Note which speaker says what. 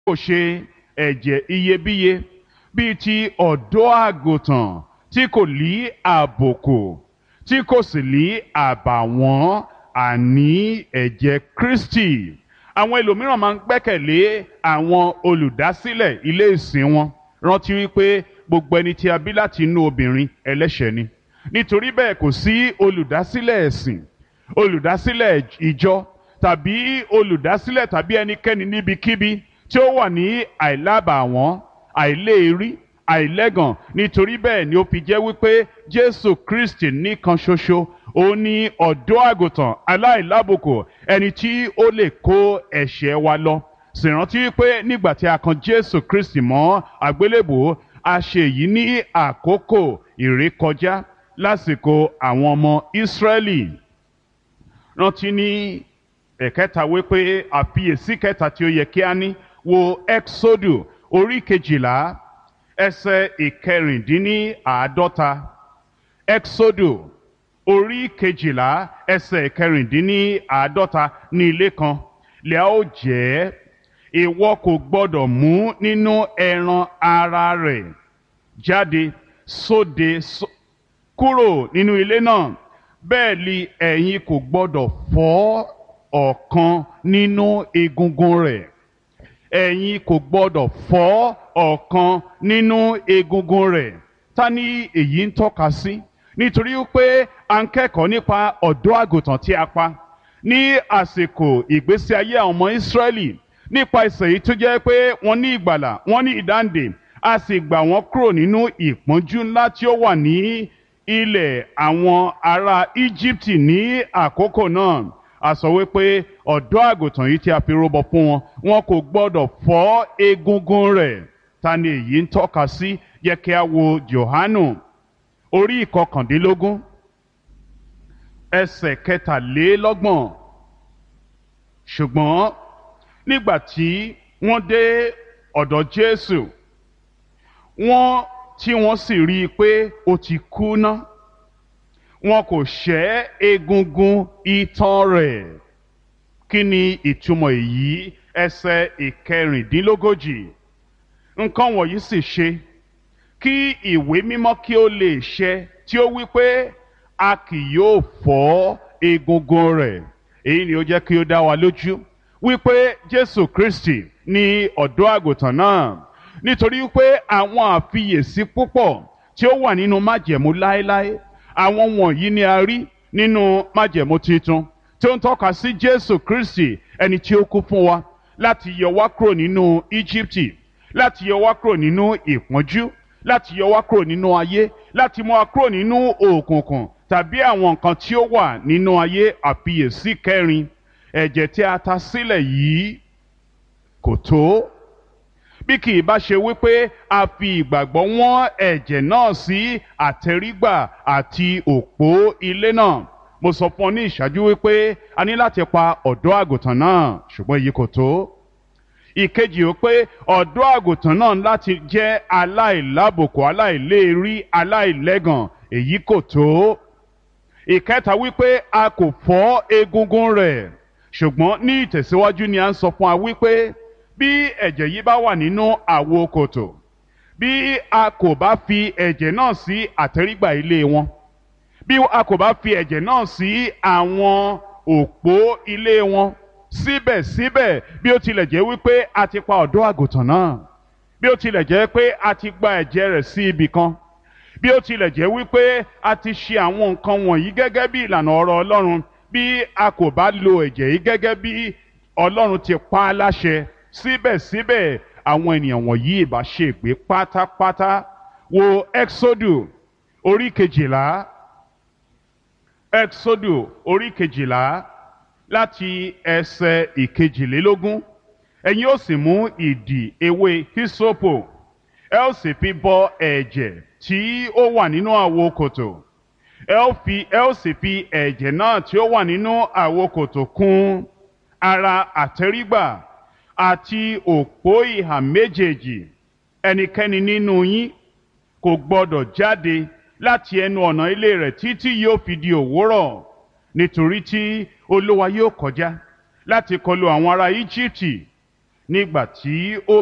Speaker 1: kò ṣe ẹ̀jẹ̀ iyebíye bíi ti ọ̀dọ́ àgùntàn tí kò lí àbùkù tí kò sì lí àbàwọ́n àní ẹ̀jẹ̀ Kristi àwọn ẹlòmíràn máa ń gbẹ́kẹ̀lé àwọn olùdásílẹ̀ ilé ìsìn wọn rántí wípé gbogbo ẹni tí a bí láti inú obìnrin ẹlẹ́ṣẹ̀ ni nítorí bẹ́ẹ̀ kò sí olùdásílẹ̀ ẹ̀sìn olùdásílẹ̀ ìjọ tàbí olùdásílẹ̀ tàbí ẹnikẹ́ni níbikíbi tí ó wà ní àìlábàwọ́n àìléèrí àìlẹ́gàn nítorí bẹ́ẹ̀ ni ó fi jẹ́ wípé Jésù Kristi nìkan ṣoṣo ó ní ọ̀dọ́ àgùntàn aláìlábùkù ẹni tí ó lè kó ẹ̀ṣẹ̀ wa lọ sì rántí wípé nígbà tí a kan Jésù Kristi mọ́ àgbélébùú a ṣe èyí ní àkókò ìrékọjá lásìkò àwọn ọmọ Ísírẹ́lì rántí ní ẹ̀kẹta wípé àfiyèsí kẹta tí ó yẹ kí a ní wo Exodus orí kejìlá ẹsẹ̀ ìkẹrìndínláàádọ́ta Exodus orí kejìlá ẹsẹ̀ ìkẹrìndínláàádọ́ta ní ilé kan lẹ́à ó jẹ́ ìwọ kò gbọ́dọ̀ mú nínú ẹran ara rẹ̀ jáde sóde kúrò nínú ilé náà bẹ́ẹ̀ ni ẹ̀yin kò gbọ́dọ̀ fọ́ ọ̀kan nínú egungun rẹ̀ ẹ̀yin kò gbọ́dọ̀ fọ́ ọ̀kan nínú egungun rẹ̀ ta ni èyí ń tọ́ka sí nítorí pé a ń kẹ́kọ̀ọ́ nípa ọ̀dọ́ àgùntàn tí a pa ní àsìkò ìgbésí ayé àwọn ọmọ Ísírẹ́lì nípa ìsẹ̀ yìí tó jẹ́ pé wọ́n ní ìgbàlà wọ́n ní ìdáǹdè a sì gbà wọ́n kúrò nínú ìpọ́njú ńlá tí ó wà ní ilẹ̀ àwọn ará Íjíbítì ní àkókò náà a sọ wípé ọ̀dọ́ àgùntàn yìí tí a fi rúbọ fún wọn wọn kò gbọ́dọ̀ fọ́ egungun rẹ̀ ta ni èyí ń tọ́ka sí yẹ kí a wo Jòhánù orí ìkọkàndínlógún ẹsẹ̀ kẹtàlélọ́gbọ̀n ṣùgbọ́n nígbà tí wọ́n dé ọ̀dọ̀ Jésù wọ́n tí wọ́n sì rí i pé ó ti kú ná wọn kò ṣẹ́ egungun itan rẹ̀ kí ni ìtumọ̀ èyí ẹsẹ̀ ìkẹrìndínlógójì nǹkan wọ̀nyí sì ṣe kí ìwé mímọ́ kí ó lè ṣẹ tí ó wí pé a kì yóò fọ́ egungun rẹ̀ èyí ni ó jẹ́ kí ó dá wa lójú wípé Jésù Kristi ni ọ̀dọ́ àgùntàn náà nítorí pé àwọn àfiyèsí púpọ̀ tí ó wà nínú májẹ̀mú láéláé àwọn wọ̀nyí ni a rí nínú májẹ̀mú tuntun tí ó ń tọ́ka sí Jésù Kristi ẹni tí ó kú fún wa láti yọ wá kúrò nínú Íjíbítì láti yọ wá kúrò nínú ìpọ́njú láti yọ wá kúrò nínú ayé láti mú wa kúrò nínú òkùnkùn tàbí àwọn nǹkan tí ó wà nínú ayé àfiyèsí kẹrin ẹ̀jẹ̀ tí a ta sílẹ̀ yìí kò tó bí kì í bá ṣe wípé a fi ìgbàgbọ́ wọ́n ẹ̀jẹ̀ náà sí àtẹrígbà àti òpó ilé náà mo sọ fún ọ ní ìṣáájú wípé a ní láti pa ọ̀dọ́ àgùntàn náà ṣùgbọ́n èyí kò tó ìkejì ó pé ọ̀dọ́ àgùntàn náà láti jẹ́ aláìlábùkù aláìléèrí aláìlẹ́gàn èyí kò tó ìkẹta wípé a kò fọ́ egungun rẹ̀ ṣùgbọ́n ní ìtẹ̀síwájú ni a ń sọ fún wa wípé bí ẹ̀jẹ̀ yìí bá wà nínú àwo kòtò bí a kò bá fi ẹ̀jẹ̀ náà sí àtẹ́rígbà ilé wọn bí a kò bá fi ẹ̀jẹ̀ náà sí àwọn òpó ilé wọn síbẹ̀síbẹ̀ bí ó tilẹ̀ jẹ́ wípé a ti pa ọ̀dọ́ àgùntàn náà bí ó tilẹ̀ jẹ́ pé a ti gba ẹ̀jẹ̀ rẹ̀ sí ibì kan bí ó tilẹ̀ jẹ́ wípé a ti ṣe àwọn nǹkan wọ̀nyí gẹ́gẹ́ bí ìlànà ọ̀rọ̀ Ọlọ́run bí a kò bá lo ẹ̀jẹ̀ yìí gẹ́gẹ́ bí Ọlọ́run ti pa á láṣẹ síbẹ̀síbẹ̀ àwọn ènìyàn wọ̀nyí ìbá ṣègbé pátápátá wo Exodus orí kejìlá Exodus orí kejìlá láti ẹsẹ̀ ìkejìlélógún ẹ̀yin ó sì mú ìdì ewé hisopo ẹ ó sì fi bọ ẹ̀jẹ̀ tí ó wà nínú àwo kòtò ẹ ó fi ẹ ó sì fi ẹ̀jẹ̀ náà tí ó wà nínú àwo kòtò kùn ara àtẹ́rígbà àti òpó ìhà méjèèjì ẹnikẹ́ni nínú yín kò gbọdọ̀ jáde láti ẹnu ọ̀nà ilé rẹ̀ títí yóò fi di òwúrọ̀ nítorí tí olúwa yóò kọjá láti kọlu àwọn ará íjíbítì nígbà tí ó